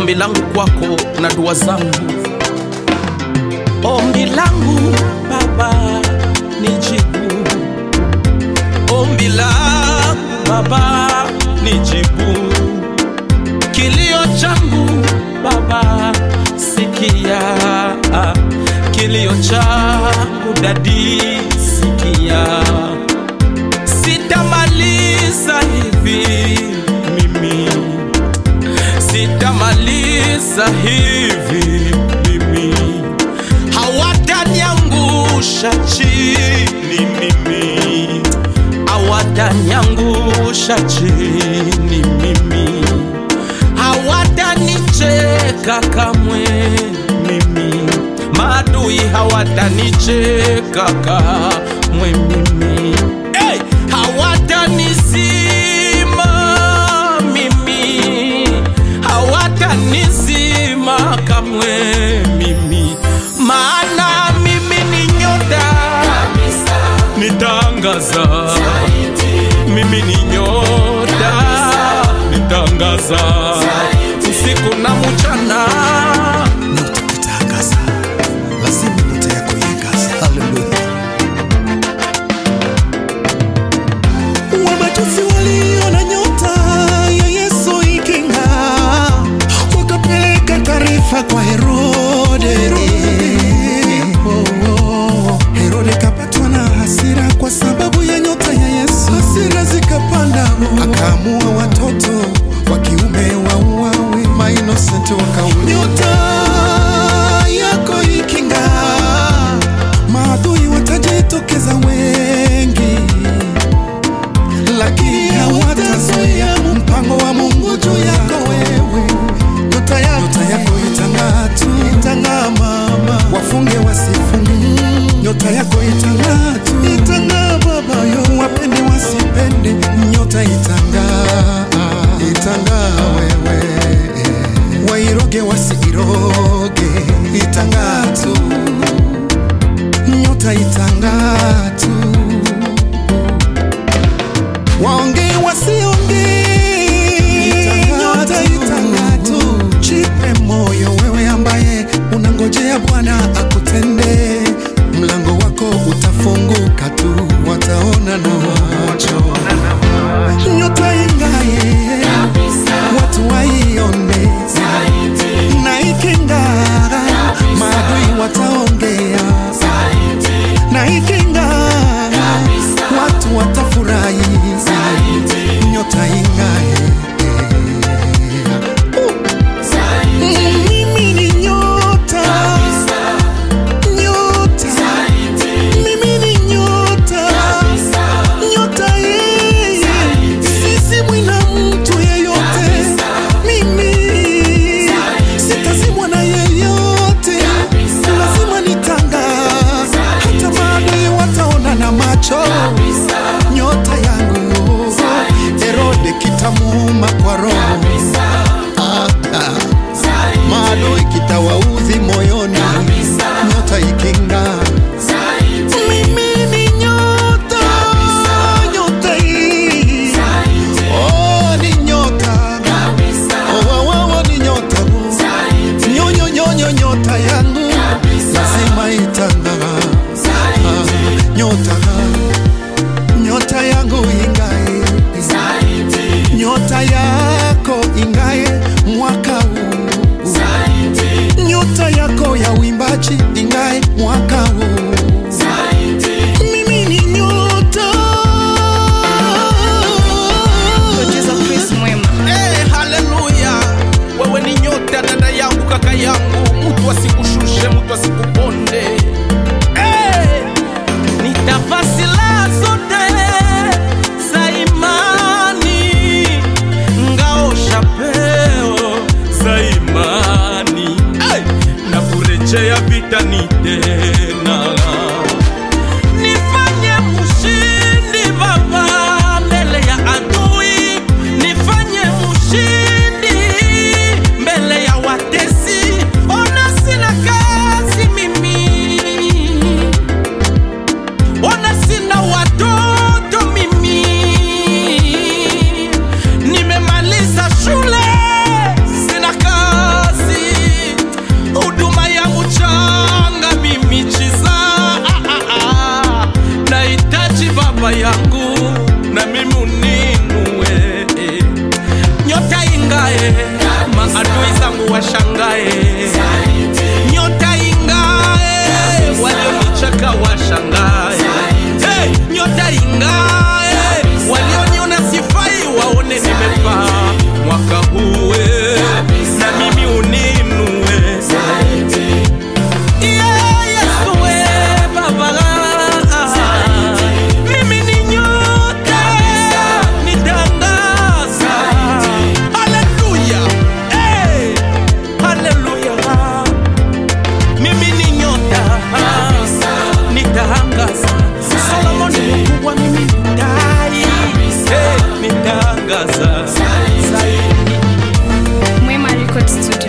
ombi langu kwako na dua zangu. Ombi langu Baba nijibu, ombi langu Baba nijibu, kilio changu Baba sikia, kilio changu dadi sikia, sitamaliza hivi mimi, sitamaliza hivi mimi, hawataniangusha chini mimi, hawataniangusha chini mimi, hawatanicheka kamwe mimi, maadui hawatanicheka kamwe mimi, hey! hawatanizima mimi, hawatanizima kamwe mimi, maana mimi ni nyota nitangaza, mimi ni nyota nitangaza usiku na mchana. nyota kutangaza, lazima nyota yako iangaze. Haleluya! Wamajusi waliona nyota ya Yesu iking'aa, wakapeleka taarifa kwa Herode. Oh, oh. Herode kapatwa na hasira kwa sababu ya nyota ya Yesu, hasira zikapanda, akaamua watoto wa kiume wauawe, mainosenti wakauliwa. Nyota yako iking'aa, maadui watajitokeza wengi lakini hawatazuia mpango wa Mungu juu yako wewe. Nyota yako, nyota yako itang'aa tu, itang'aa mama, wafunge wasifunge. Nyota yako itang'aa tu, itang'aa baba yo, wapende wasipende, nyota itang'aa, itang'aa wewe, wairoge wasiiroge, itang'aa tu, nyota itang'aa tu waongee wasiongee, nyota itang'aa tu. Jipe moyo wewe ambaye unangojea Bwana akutende, mlango wako utafunguka tu, wataona na macho. Nyota ing'aye, watu waione, na iking'aa, maadui wataongea, na iking'aa, watu watafurahi na mimi uninue nyota ingae maadui zangu washangae nyota ingae walionicheka washangae hey, nyota ingae walioniona sifai waone nimefaa mwaka huwe na mimi uninue Yeah, Yesu we, Baba. Mimi ni nyota, nitangaza. Hallelujah. Hey, hallelujah. Mimi ni nyota, nitangaza. Solomoni mkubwa, mimi ni tai. Hey, nitangaza. Mwema Record Studio.